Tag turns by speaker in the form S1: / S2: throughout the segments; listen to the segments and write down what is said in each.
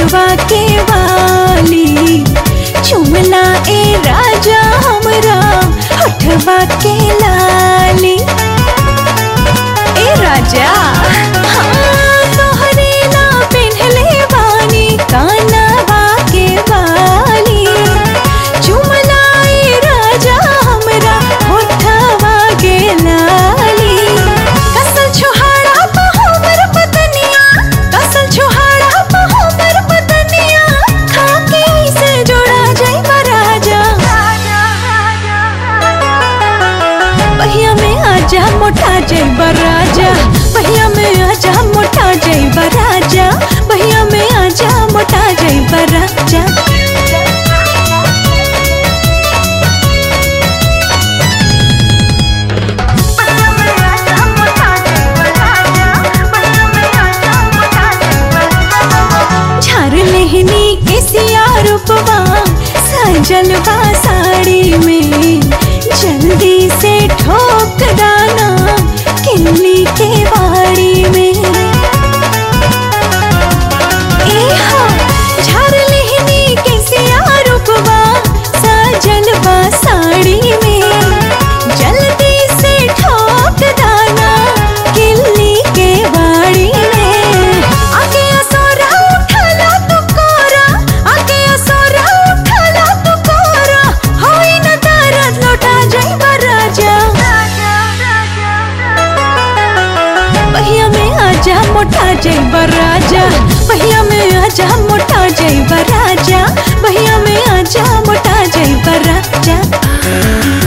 S1: होठवा के वाली चुमला ए राजा हमरा होठवा के लाली ए राजा हाँ, तोहरे ना पेन्हले बानी कानवा के वाली चुमला ए राजा हमरा होठवा के लाली कसल छोहाड़ा पा हमर बदनिया कसल छोहाड़ा पा हमर बदनिया खाके से जोड़ा जाइबा राजा पहिया में आजा मोटा जाइबा राजा पहिया में आजा मोटा जाइबा राजा पहिया में आजा मोटा जाइबा राजा झार लेहनी के सिया रूपवा सजल बा साड़ी में जल्दी से ठोक दाना किल्ली के बाड़ी में ए हाँ, झार लेहनी के सिया रूपवा सजल बा साड़ी में जल्दी से ठोक दाना किल्ली के बाड़ी में आके असोरा उठला तू कोरा आके असोरा उठला तू कोरा होई न दर्द लौटा जाइबा राजा पहिया में आजा मोटा जाइबा राजा पहिया में आजा मोटा जाइबा राजा पहिया में आजा मोटा जाइबा राजा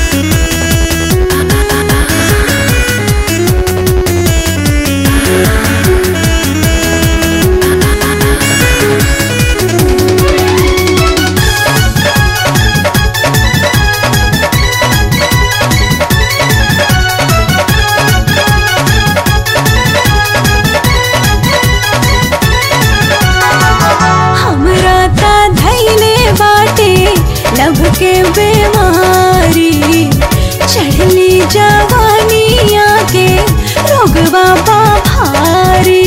S1: हमरा ता धैले बाटे लब के बीमारी चढ़ली जवानिया के रोगवा बा भारी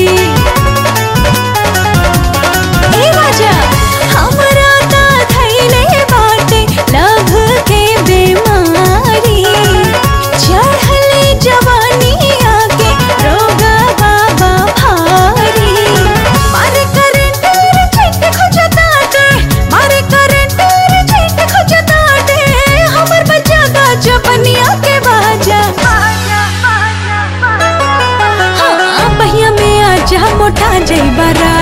S1: ए राजा हमरा ता धैले बाटे लब के बीमारी चढ़ली जवानिया के रोगवा बा भारी मारे करंट रे छिट खोजताटे मारे करंट रे छिट खोजताटे हमर बच्चा का जबनिया के बाजा हाँ, पहिया में आजा मोटा जइबा